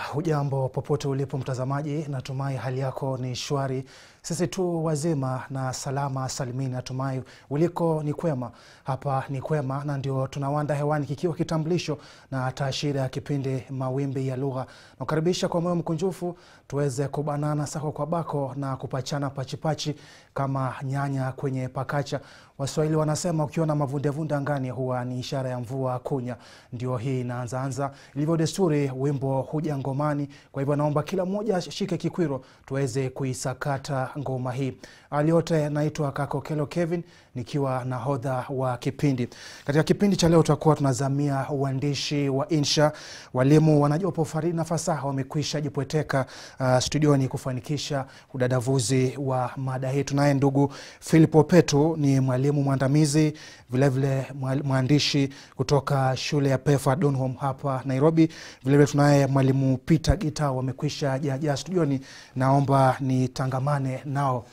hujambo popote ulipo mtazamaji, natumai hali yako ni shwari. Sisi tu wazima na salama salimini, natumai uliko ni kwema. Hapa ni kwema, na ndio tunawanda hewani kikiwa kitambulisho na taashira ya kipindi Mawimbi ya Lugha. Nakukaribisha kwa moyo mkunjufu tuweze kubanana sako kwa bako na kupachana pachipachi kama nyanya kwenye pakacha. Waswahili wanasema ukiona mavundevunde angani huwa ni ishara ya mvua kunya. Ndio hii inaanzaanza ilivyo desturi, wimbo huja ngomani. Kwa hivyo naomba kila mmoja ashike kikwiro tuweze kuisakata ngoma hii. Aliote, naitwa Kakokelo Kevin nikiwa nahodha wa kipindi. Katika kipindi cha leo tutakuwa tunazamia uandishi wa insha. Walimu wanajua pofaridi na fasaha wamekwisha jipweteka uh, studioni kufanikisha udadavuzi wa mada hii. Tunaye ndugu Philip Opetu, ni mwalimu mwandamizi vilevile mwandishi kutoka shule ya Pefa Donholm hapa Nairobi. Vilevile tunaye mwalimu Peter Gita, wamekwisha jajaa studioni, naomba nitangamane nao.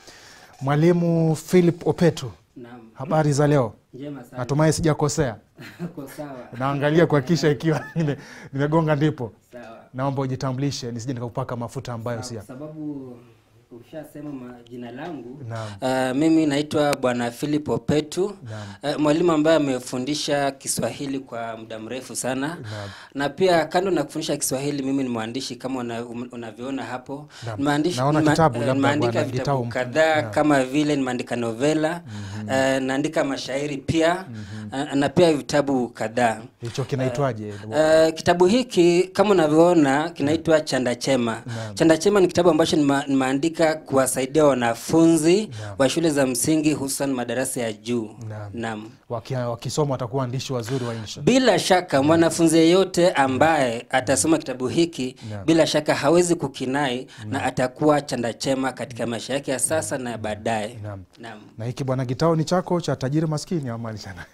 Mwalimu Philip Opetu, Naam. habari za leo? Njema sana. Natumai sijakosea. Uko sawa. Naangalia kuhakikisha ikiwa nime- nimegonga ndipo. Sawa. Naomba ujitambulishe nisije nikakupaka mafuta ambayo Sawa, si Kwa sababu ushasema ma- jina langu. Naam. Uh, mimi naitwa Bwana Philip Opetu. Naam. Uh, mwalimu ambaye amefundisha Kiswahili kwa muda mrefu sana. Naam. Na pia kando na kufundisha Kiswahili mimi ni mwandishi kama una- um- unavyoona hapo. Naam. Nimeandishi- Naona nima- kitabu eh, labda nimeandika Bwana vitabu Gitau. kadhaa Naam. kama vile nimeandika novela, eh, naandika mashairi pia eh, na pia vitabu kadhaa. hicho kinaitwaje? Uh, kitabu hiki kama unavyoona kinaitwa Chanda Chema. Naam. Chanda Chema ni kitabu ambacho nima- nimeandika kuwasaidia wanafunzi Naam. wa shule za msingi hususan madarasa ya juu. Naam. Naam. Waki- Wakisoma watakuwa waandishi wazuri wa insha. Bila shaka mwanafunzi yeyote ambaye atasoma kitabu hiki Naam. bila shaka hawezi kukinai na atakuwa chanda chema katika maisha yake ya sasa na ya baadaye. Naam. Naam. Na hiki bwana Gitao ni chako cha tajiri maskini ama ni chana?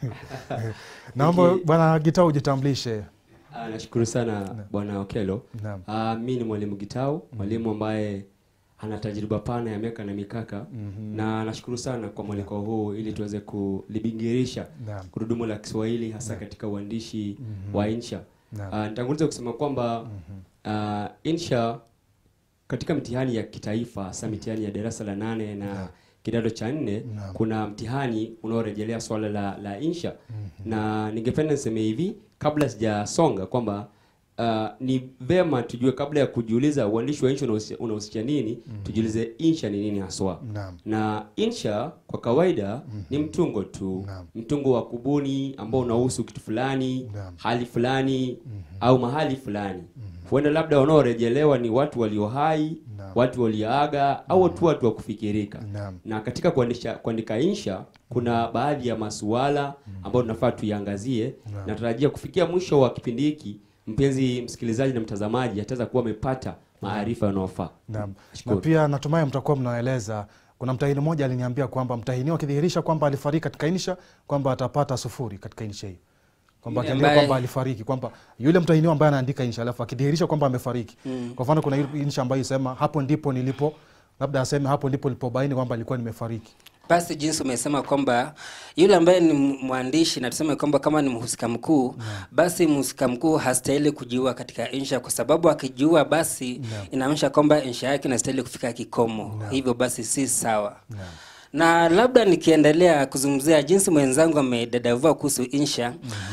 Naomba bwana Gitao ujitambulishe. Ah, nashukuru sana bwana Okelo. Naam. Ah, mi ni mwalimu Gitau, mwalimu ambaye ana tajriba pana ya miaka na mikaka na nashukuru sana kwa mwaliko huu ili tuweze kulibingirisha Naam. gurudumu la Kiswahili hasa katika uandishi wa insha. Naam. Ah, nitanguliza kusema kwamba ah, insha katika mitihani ya kitaifa hasa mitihani ya darasa la nane na kidato cha nne Naam. kuna mtihani unaorejelea swala la, la insha na ningependa niseme hivi kabla sijasonga kwamba uh, ni vema tujue kabla ya kujiuliza uandishi wa insha unahusi- unahusisha nini tujiulize insha ni nini haswa Naam. na insha kwa kawaida ni mtungo tu Naam. mtungo wa kubuni ambao unahusu kitu fulani Naam. hali fulani au mahali fulani huenda labda wanaorejelewa ni watu walio hai Naam. watu walioaga au tu watu wa kufikirika Naam. na katika kuandisha, kuandika insha kuna baadhi ya masuala ambayo tunafaa tuiangazie Naam. natarajia kufikia mwisho wa kipindi hiki mpenzi msikilizaji na mtazamaji ataweza kuwa amepata maarifa yanayofaa Naam. Na Shukuru. pia natumai mtakuwa mnaeleza. Kuna mtahini mmoja aliniambia kwamba mtahiniwa akidhihirisha kwamba alifariki katika insha kwamba atapata sufuri katika insha hiyo, kwamba Yule akiandika ambaye- kwamba alifariki, kwamba yule mtahiniwa ambaye anaandika insha alafu akidhihirisha kwamba amefariki. Kwa mfano, kuna ile insha ambayo isema hapo ndipo nilipo, labda aseme hapo ndipo nilipobaini kwamba alikuwa nimefariki. Basi jinsi umesema kwamba yule ambaye ni mwandishi na tuseme kwamba kama ni mhusika mkuu basi mhusika mkuu hastahili kujiua katika insha, kwa sababu akijiua basi inaonyesha kwamba insha yake inastahili kufika kikomo. Hivyo basi si sawa. Na labda nikiendelea kuzungumzia jinsi mwenzangu amedadavua kuhusu insha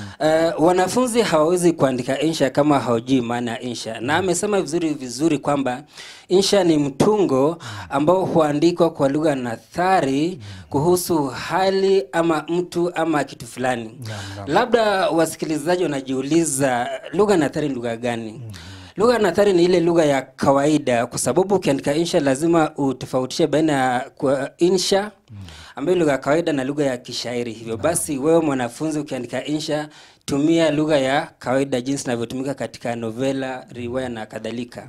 uh, wanafunzi hawawezi kuandika insha kama hawajui maana ya insha, na amesema vizuri vizuri kwamba insha ni mtungo ambao huandikwa kwa lugha nathari kuhusu hali ama mtu ama kitu fulani. Labda wasikilizaji wanajiuliza lugha nathari ni lugha gani? Lugha nathari ni ile lugha ya kawaida, kwa sababu ukiandika insha lazima utofautishe baina ya kwa insha ambayo lugha ya kawaida na lugha ya kishairi. Hivyo basi, wewe mwanafunzi ukiandika insha, tumia lugha ya kawaida jinsi inavyotumika katika novela, riwaya na kadhalika.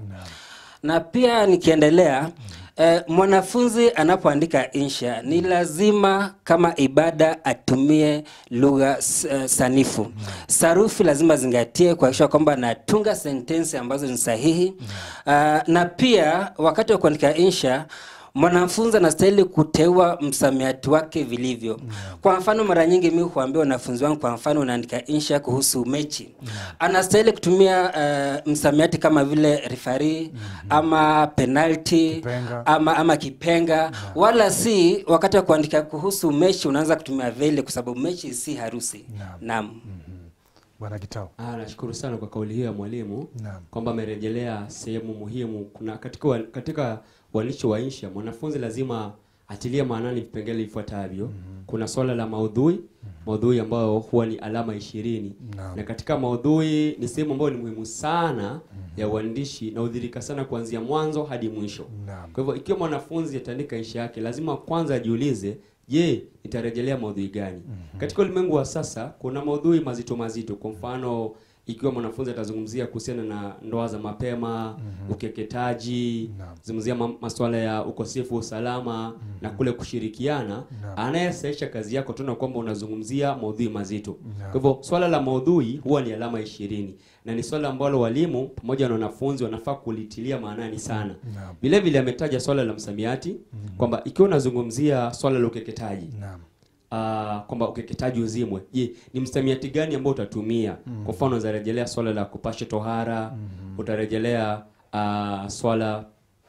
Na pia nikiendelea eh, mwanafunzi anapoandika insha ni lazima kama ibada atumie lugha s- eh, sanifu. Sarufi lazima zingatie kuhakikisha kwamba anatunga sentensi ambazo ni sahihi. Ah, na pia wakati wa kuandika insha mwanafunzi anastahili kuteua msamiati wake vilivyo. Kwa mfano, mara nyingi mimi huambia wanafunzi wangu, kwa mfano unaandika insha kuhusu mechi, anastahili kutumia uh, msamiati kama vile referee ama penalty Kipenga. ama, ama kipenga wala si wakati wa kuandika kuhusu mechi unaanza kutumia vile, kwa sababu mechi si harusi. Naam. Naam. Bwana Gitau. Ah, nashukuru sana kwa kauli hiyo ya mwalimu Naam. kwamba amerejelea sehemu muhimu. Kuna katika wa- katika uandishi wa insha mwanafunzi lazima atilie maanani vipengele vifuatavyo. Kuna swala la maudhui, maudhui ambayo huwa ni alama ishirini Naam. na katika maudhui ni sehemu ambayo ni muhimu sana ya uandishi na hudhirika sana kuanzia mwanzo hadi mwisho. Naam. Kwa hivyo ikiwa mwanafunzi ataandika insha yake, lazima kwanza ajiulize, je, nitarejelea maudhui gani? Katika ulimwengu wa sasa kuna maudhui mazito mazito. Kwa mfano, ikiwa mwanafunzi atazungumzia kuhusiana na ndoa za mapema, ukeketaji, Naam. zungumzia ma- masuala ya ukosefu wa usalama na kule kushirikiana, Naam. anayesaisha kazi yako tuna kwamba unazungumzia maudhui mazito. Naam. Kwa hivyo swala la maudhui huwa ni alama ishirini na ni swala ambalo walimu pamoja na wanafunzi wanafaa kulitilia maanani sana. Naam. Vile vile ametaja swala la msamiati kwamba ikiwa unazungumzia swala la ukeketaji Naam. ah, kwamba ukeketaji uzimwe, je, ni msamiati gani ambao utatumia? Kwa mfano utarejelea swala la kupasha tohara, utarejelea ah, swala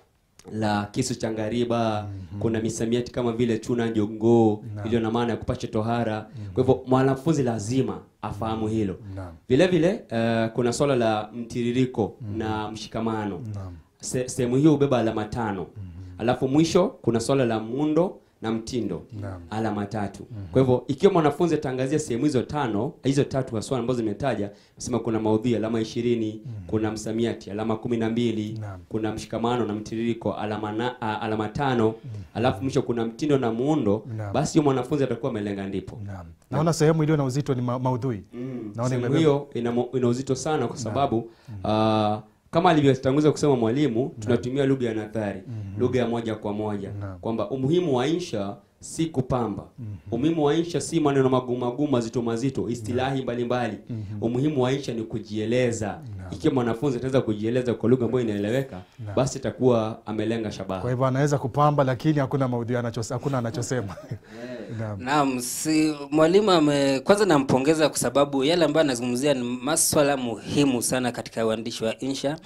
la kisu cha ngariba. Kuna misamiati kama vile chuna jongoo Naam. iliyo na maana ya kupasha tohara. Kwa hivyo mwanafunzi lazima afahamu hilo. Naam. Vile vile eh, kuna swala la mtiririko na mshikamano. Naam. Se- sehemu hiyo hubeba alama tano. Alafu mwisho kuna swala la muundo na mtindo Naam. alama tatu. Kwa hivyo ikiwa mwanafunzi ataangazia sehemu hizo tano, hizo tatu haswa ambazo zimetaja, nasema kuna maudhui alama ishirini, kuna msamiati alama kumi na mbili, Naam. kuna mshikamano na mtiririko alama na, a, alama tano, alafu mwisho kuna mtindo na muundo, Naam. basi huyo mwanafunzi atakuwa amelenga ndipo. Naam. Naona sehemu iliyo na uzito ni ma maudhui. Mm, Naona sehemu imebeba- hiyo ina, mo- ina uzito sana kwa sababu ah, kama alivyotanguza kusema mwalimu, tunatumia lugha ya nadhari, lugha ya moja kwa moja, Naam. kwamba umuhimu wa insha si kupamba. Umuhimu wa insha si maneno magumu magumu mazito mazito, istilahi mbalimbali. Umuhimu wa insha ni kujieleza. Ikiwa mwanafunzi ataweza kujieleza kwa lugha ambayo inaeleweka, basi atakuwa amelenga shabaha. Kwa hivyo anaweza kupamba lakini hakuna maudhui anachos, hakuna anachosema. Naam. Naam, si mwalimu ame kwanza nampongeza kwa sababu yale ambayo anazungumzia ni maswala muhimu sana katika uandishi wa insha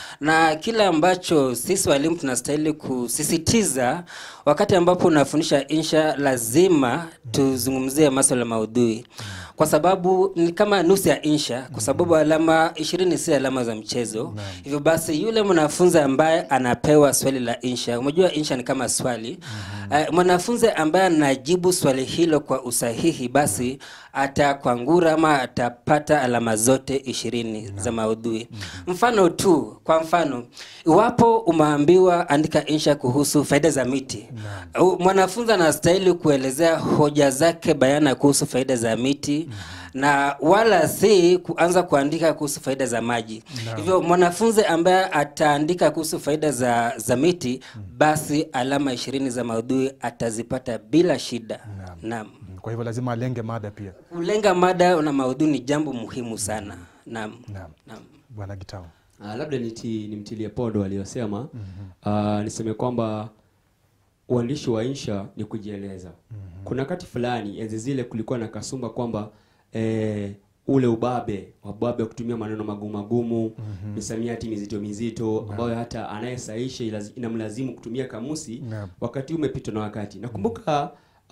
na kile ambacho sisi walimu tunastahili kusisitiza wakati ambapo unafundisha insha, lazima tuzungumzie maswala ya maudhui kwa sababu ni kama nusu ya insha, kwa sababu alama ishirini si alama za mchezo. Hivyo basi yule mwanafunzi ambaye anapewa swali la insha, umejua insha ni kama swali eh, mwanafunzi ambaye anajibu swali hilo kwa usahihi, basi atakwangura ama atapata alama zote ishirini za maudhui. Mfano tu, kwa mfano, iwapo umeambiwa andika insha kuhusu faida za miti, u- mwanafunzi anastahili kuelezea hoja zake bayana kuhusu faida za miti na wala si kuanza kuandika kuhusu faida za maji. Hivyo mwanafunzi ambaye ataandika kuhusu faida za, za miti, basi alama ishirini za maudhui atazipata bila shida. Naam. Naam. Mm, Kwa hivyo lazima alenge mada pia. Kulenga mada na maudhui ni jambo muhimu sana. Naam. Naam. Naam. Bwana Gitau. Uh, labda niti, nimtilie podo aliyosema uh, niseme kwamba uandishi wa insha ni kujieleza. Kuna wakati fulani enzi zile kulikuwa na kasumba kwamba eh, ule ubabe wababe wa kutumia maneno magumu magumu misamiati mizito mizito ambayo hata anayesaisha ilaz- inamlazimu kutumia kamusi Naam. wakati umepitwa na wakati. Nakumbuka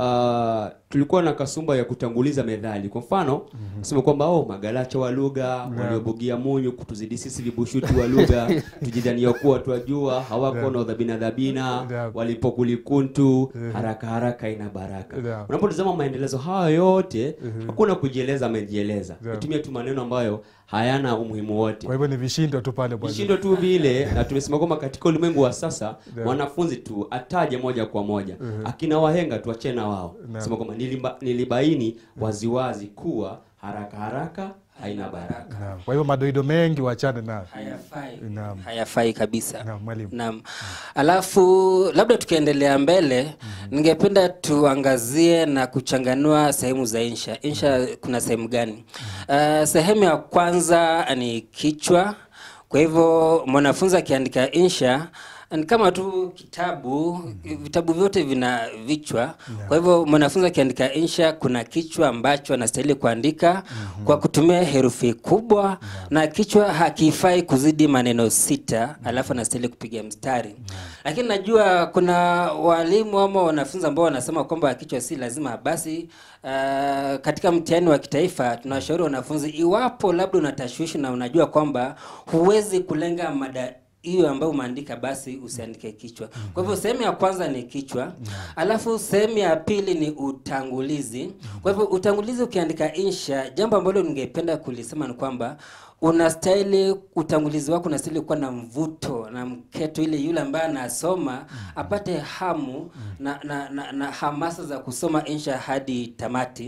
uh, tulikuwa na kasumba ya kutanguliza methali. Kwa mfano kusema kwamba oh, magalacha wa lugha waliobugia munyu kutuzidi sisi vibushuti wa lugha tujidhania kuwa twajua hawako na udhabina dhabina Naam. walipokulikuntu haraka haraka ina baraka. Naam. Unapotazama maendelezo hayo yote hakuna kujieleza, amejieleza Naam. kutumia tu maneno ambayo hayana umuhimu wote Kwa hivyo ni vishindo tu pale bwana. vishindo tu vile na tumesema kwamba katika ulimwengu wa sasa mwanafunzi tu ataje moja kwa moja akina wahenga tuachane na wao sema kwamba niliba, nilibaini waziwazi kuwa haraka haraka haina baraka Naam. Kwa hivyo madoido mengi wachane nayo. Hayafai. Naam. Hayafai kabisa. Naam, mwalimu. Naam. Alafu labda tukiendelea mbele, ningependa tuangazie na kuchanganua sehemu za insha. Insha kuna sehemu gani? Uh, sehemu ya kwanza ni kichwa. Kwa hivyo mwanafunzi akiandika insha ni kama tu kitabu vitabu vyote vina vichwa kwa hivyo mwanafunzi akiandika insha kuna kichwa ambacho anastahili kuandika kwa kutumia herufi kubwa na kichwa hakifai kuzidi maneno sita alafu anastahili kupiga mstari lakini najua kuna walimu ama wanafunzi ambao wanasema kwamba kichwa si lazima basi uh, katika mtihani wa kitaifa tunawashauri wanafunzi iwapo labda una tashwishi na unajua kwamba huwezi kulenga mada hiyo ambayo umeandika basi usiandike kichwa kwa hivyo sehemu ya kwanza ni kichwa alafu sehemu ya pili ni utangulizi kwa hivyo utangulizi ukiandika insha jambo ambalo ningependa kulisema ni kwamba unastahili utangulizi wako unastahili kuwa na mvuto na mketo ili yule ambaye anasoma apate hamu na, na, na, na hamasa za kusoma insha hadi tamati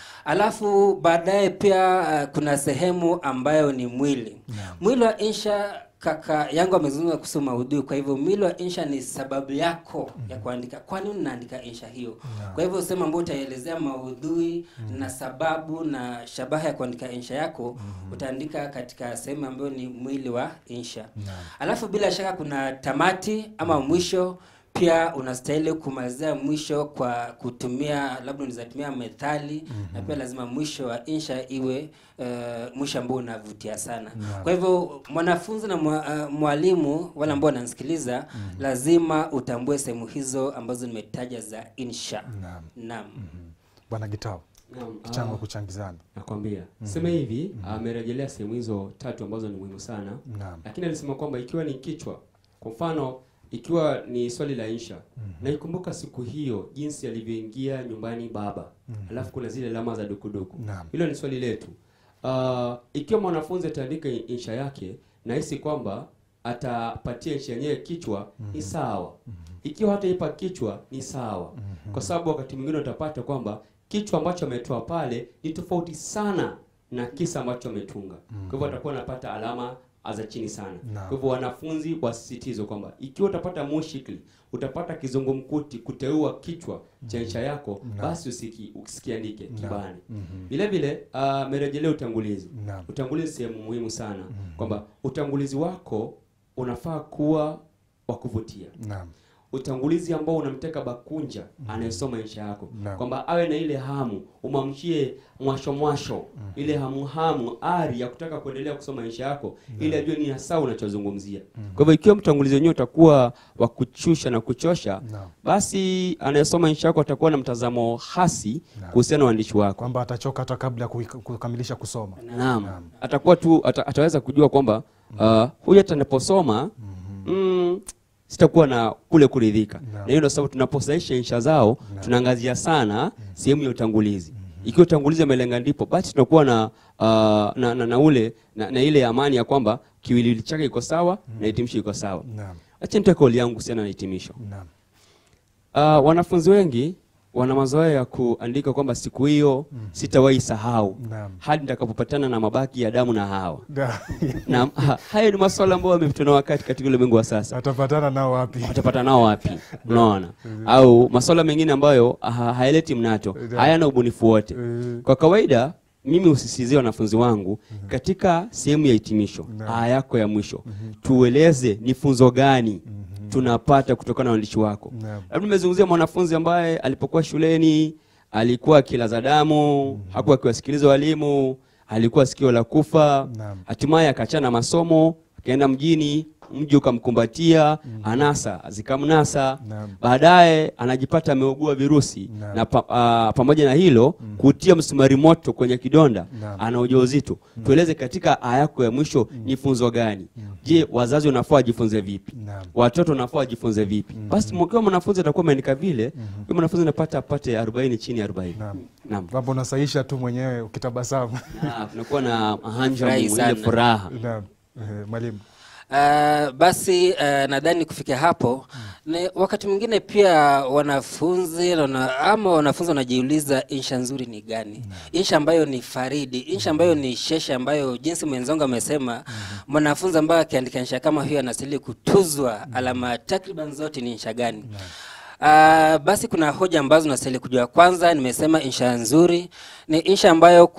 alafu baadaye pia uh, kuna sehemu ambayo ni mwili mwili wa insha kaka yangu amezungumza kuhusu maudhui kwa hivyo mwili wa insha ni sababu yako ya kuandika kwa nini unaandika insha hiyo kwa hivyo sehemu ambayo utaelezea maudhui na sababu na shabaha ya kuandika insha yako utaandika katika sehemu ambayo ni mwili wa insha alafu bila shaka kuna tamati ama mwisho pia unastahili kumalizia mwisho kwa kutumia labda unaweza tumia methali na pia lazima mwisho wa insha iwe uh, mwisho ambao unavutia sana kwa hivyo mwanafunzi na mwa, uh, mwalimu wale ambao wananisikiliza lazima utambue sehemu hizo ambazo nimetaja za insha Naam. naam Bwana Gitau, Naam, kichango ah, kuchangizana. nakwambia sema hivi amerejelea sehemu hizo tatu ambazo ni muhimu sana Naam. lakini alisema kwamba ikiwa ni kichwa kwa mfano ikiwa ni swali la insha naikumbuka siku hiyo jinsi alivyoingia nyumbani baba alafu kuna zile alama za dukuduku Naam. hilo ni swali letu uh, ikiwa mwanafunzi ataandika insha yake nahisi kwamba atapatia insha yenyewe kichwa ni sawa ikiwa hataipa kichwa ni sawa kwa sababu wakati mwingine utapata kwamba kichwa ambacho ametoa pale ni tofauti sana na kisa ambacho ametunga kwa hivyo atakuwa anapata alama za chini sana Naam. kwa hivyo wanafunzi wasisitizwe kwamba ikiwa utapata mushikli utapata kizungumkuti kuteua kichwa cha insha yako basi usiki, usikiandike kibani vile vile amerejelea utangulizi Naam. utangulizi sehemu muhimu sana kwamba utangulizi wako unafaa kuwa wa kuvutia Naam. utangulizi ambao unamteka bakunja anayesoma insha yako Naam. kwamba awe na ile hamu umamshie mwasho mwasho ile hamu hamu ari ya kutaka kuendelea kusoma insha yako ili ajue ni hasa unachozungumzia kwa hivyo ikiwa mtangulizi wenyewe utakuwa wa kuchusha na kuchosha Naam. basi anayesoma insha yako atakuwa na mtazamo hasi Naam. kuhusiana na uandishi wako Kwamba atachoka hata kabla ya kuika- kukamilisha kusoma. Naam. Naam. Atakuwa tu ata, ataweza kujua kwamba uh, huyu hata anaposoma mm, sitakuwa na kule kuridhika. Naam. Na hiyo ndio sababu tunaposaisha insha zao tunaangazia sana sehemu ya utangulizi. Ikiwa utangulizi amelenga ndipo basi tunakuwa na, uh, na, na, na ule na, na ile amani ya kwamba kiwiliwili chake iko sawa na hitimisho iko sawa. Naam. Acha nitoe kauli yangu kuhusiana na hitimisho. Naam. Uh, wanafunzi wengi wana mazoea ya kuandika kwamba siku hiyo sitawahi sahau Naam. hadi nitakapopatana na mabaki ya damu na Hawa. Da- Na ha, hayo ni maswala ambayo yamepitwa na wakati katika ulimwengu wa sasa. Atapatana nao wapi? Watapata nao wapi? Unaona? Au maswala mengine ambayo ha, hayaleti mnato, hayana ubunifu wote. Eh, Kwa kawaida mimi husisitizia wanafunzi wangu katika sehemu ya hitimisho, Naam. aya yako ya mwisho, tueleze ni funzo gani tunapata kutokana na uandishi wako. Naam. Labda nimezungumzia mwanafunzi ambaye alipokuwa shuleni alikuwa akilaza damu, hakuwa akiwasikiliza walimu, alikuwa sikio la kufa, Naam. hatimaye akaachana masomo, akaenda mjini, mji ukamkumbatia, anasa zikamnasa, Naam. baadaye anajipata ameugua virusi Naam. na pa, a, pamoja na hilo kutia msumari moto kwenye kidonda, Naam. ana ujauzito. Tueleze katika aya yako ya mwisho ni funzo gani? Je, wazazi wanafaa wajifunze vipi? Naam. watoto wanafaa wajifunze vipi? Basi mkiwa mwanafunzi atakuwa ameandika vile, huyo mwanafunzi anapata apate 40 chini ya 40. Naam. Naam. Kwamba unasaisha tu mwenyewe ukitabasamu. Na tunakuwa na hanja Furahi ile sana. furaha. Naam. Eh, Mwalimu. Uh, basi uh, nadhani kufikia hapo ni wakati mwingine pia wanafunzi wana, ama wanafunzi wanajiuliza insha nzuri ni gani insha ambayo ni faridi insha ambayo ni sheshe ambayo jinsi mwenzangu amesema mwanafunzi ambaye akiandika insha kama hiyo anastahili kutuzwa alama takriban zote ni insha gani Uh, basi kuna hoja ambazo nastahili kujua. Kwanza nimesema insha nzuri ni insha ambayo ku,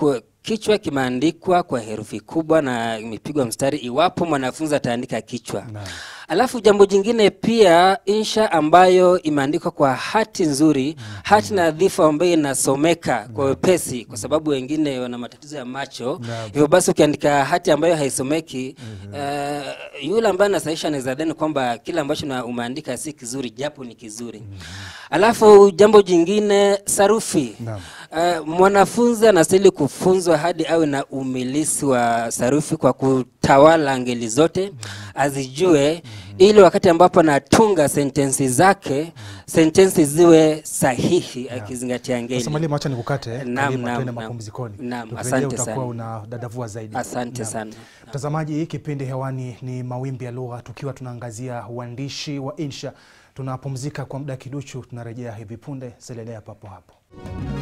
kichwa kimeandikwa kwa herufi kubwa na imepigwa mstari iwapo mwanafunzi ataandika kichwa Naam. alafu jambo jingine pia insha ambayo imeandikwa kwa hati nzuri hati nadhifu ambayo inasomeka kwa wepesi kwa sababu wengine wana matatizo ya macho Naam. hivyo basi ukiandika hati ambayo haisomeki eh, yule ambaye anasahisha anaweza dhani kwamba kile ambacho na umeandika si kizuri japo ni kizuri alafu jambo jingine sarufi Naam. Uh, mwanafunzi anastahili kufunzwa hadi awe na umilisi wa sarufi kwa kutawala ngeli zote azijue ili wakati ambapo anatunga sentensi zake sentensi ziwe sahihi akizingatia ngeli Sasa mwalimu, acha nikukate, Naam, karibu naam, tuende naam. mapumzikoni. Naam, Tukirejea asante utakuwa sana. una dadavua zaidi. asante Naam. sana Mtazamaji, kipindi hewani ni Mawimbi ya Lugha, tukiwa tunaangazia uandishi wa insha. Tunapumzika kwa muda kiduchu, tunarejea hivi punde. Selelea papo hapo.